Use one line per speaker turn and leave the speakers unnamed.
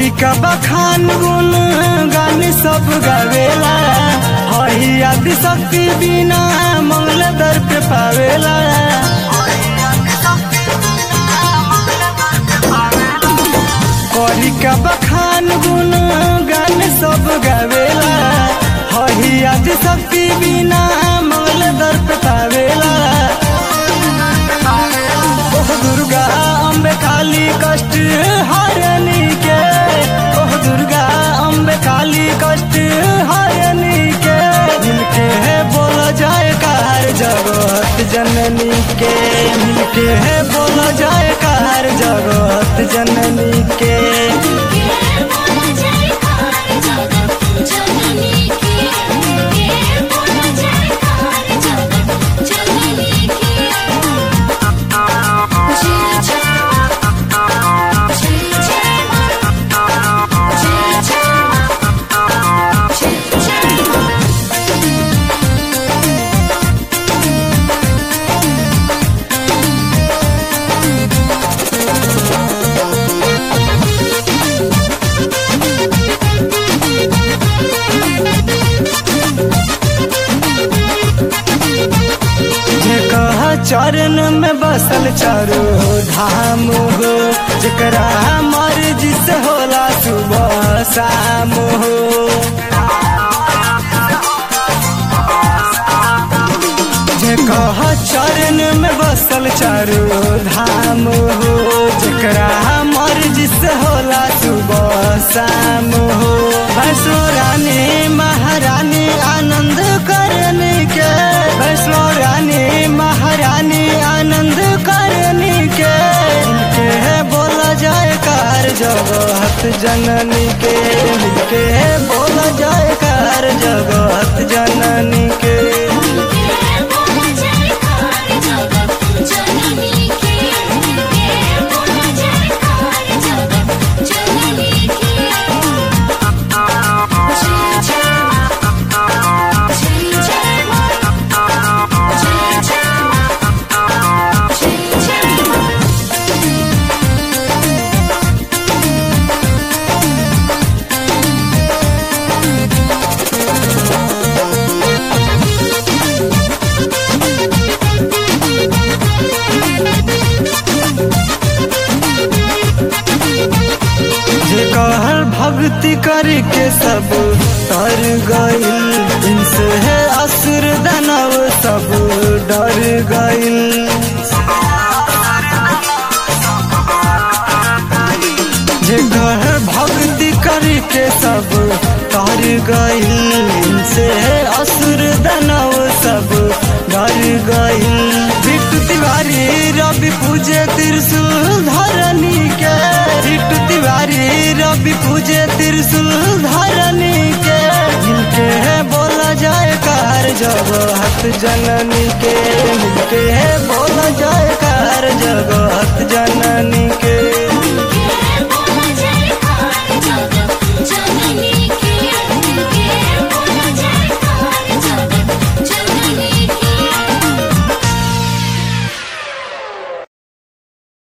करी का बखान गुन गान सब गावेला हई आदि शक्ति बिना मंगल दर पे पावेला करी का बखान गुन गान सब गावेला हई आदि शक्ति बिना मंगल दर पे पावेला ओह दुर्गा अम्बे काली कष्ट हरनी के ओह दुर्गा अम्बे काली कष्ट हरनी के मिलके है बोला जाए कार जगत जननी के मिलके है बोला जाए कार जगत जननी के
के बोला जाए कार जगत जननी के के बोला जाए कार जगत जननी के जय जय जय जय जय जय जय
जे कहा चरण में बसल चारो धाम हो जकरा मर्जी से होला सुबह शाम हो जे कहा चरण में बसल चारो धाम हो जकरा मर्जी से होला सुबह शाम हो वैष्णो रानी महारानी आनंद करने के वैष्णो रानी महारानी आनंद करने के इनके है बोला जाए कार जगत जननी के इनके है बोला जाए कार जगत जननी के
के बोला जाए कार जगत जननी के के बोला जाए कार जगत जननी के जय जय जय जय जय जय जय
जे कहर भक्ति करके सब तर गइल इनसे है असुर दानव सब डर गइल जे कहर भक्ति करके सब तर गइल इनसे है असुर दानव सब डर गइल बिट्टू तिवारी रवि पूजे त्रिशूल धरनी के बिट्टू तिवारी रवि पूजे त्रिशूल धरनी के जिनके है बोला जाए कार जगत जननी के मिलके है बोला जाए कार जगत जननी के